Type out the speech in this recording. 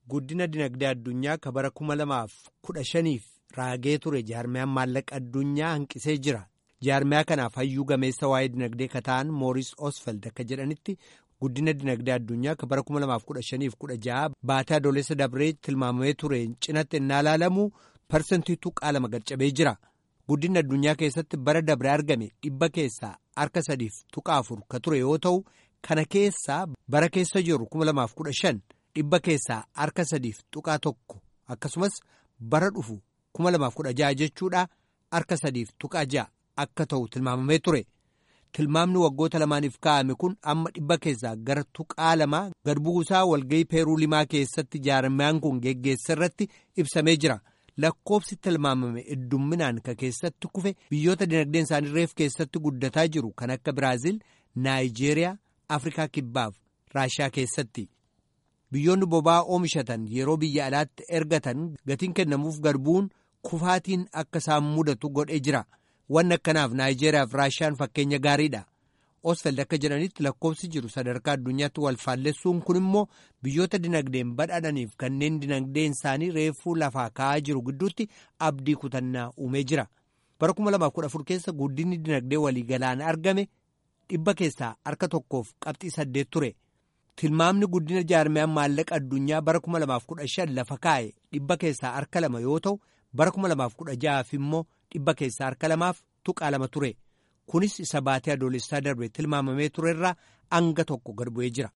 guddina dinagdee addunyaa ka bara kuma lamaaf kudha shaniif raagee ture jaarmiyaan maallaqa addunyaa hanqisee jira. jaarmiyaa kanaaf hayyuu gameessa waa'ee dinagdee ka ta'an mooris osfeld akka jedhanitti guddina dinagdee addunyaa ka bara 2015-16 baatee adoolessa dabree tilmaamamee ture cinatti innaa ilaalamu parsantii tuqaa lama gad-cabee jira guddinni addunyaa keessatti bara dabree argame dhibba keessaa harka sadiif tuqaa afur ka ture yoo ta'u kana keessaa bara keessa jiru 2015 dhibba keessaa harka sadiif tuqaa tokko akkasumas bara dhufu 2016 jechuudha harka sadiif tuqaa ja'a. akka ta'u tilmaamamee ture tilmaamni waggoota lamaaniif kaa'ame kun amma dhibba keessaa gara tuqaa lamaa gad buusaa walga'ii peeruu limaa keessatti jaarmiyaan kun geggeessa irratti ibsamee jira lakkoofsi tilmaamame heddumminaan ka keessatti kufe biyyoota dinagdeen isaanii reef keessatti guddataa jiru kan akka biraaziil naayijeeriyaa afrikaa kibbaaf raashiyaa keessatti biyyoonni boba'aa oomishatan yeroo biyya alaatti ergatan gatiin kennamuuf gad bu'uun kufaatiin akka isaan mudatu godhee jira. wanni akkanaaf naayijeeriyaaf raashiyaan fakkeenya gaariidha osfeld akka jedhanitti lakkoofsi jiru sadarkaa addunyaatti wal faallessuun kun immoo biyyoota dinagdeen badhaadhaniif kanneen dinagdeen isaanii reefuu lafaa ka'aa jiru gidduutti abdii kutannaa uumee jira bara 2014 keessa guddinni dinagdee waliigalaan argame dhibba keessaa harka tokkoof qabxii saddeet ture tilmaamni guddina jaarmiyaan maallaqa addunyaa bara 2015 lafa kaa'e dhibba keessaa harka lama yoo ta'u bara 2016 immoo dhibba keessaa harka lamaaf tuqaa lama ture kunis isa baatee adoolessaa darbe tilmaamamee turerraa hanga tokko gad bu'ee jira.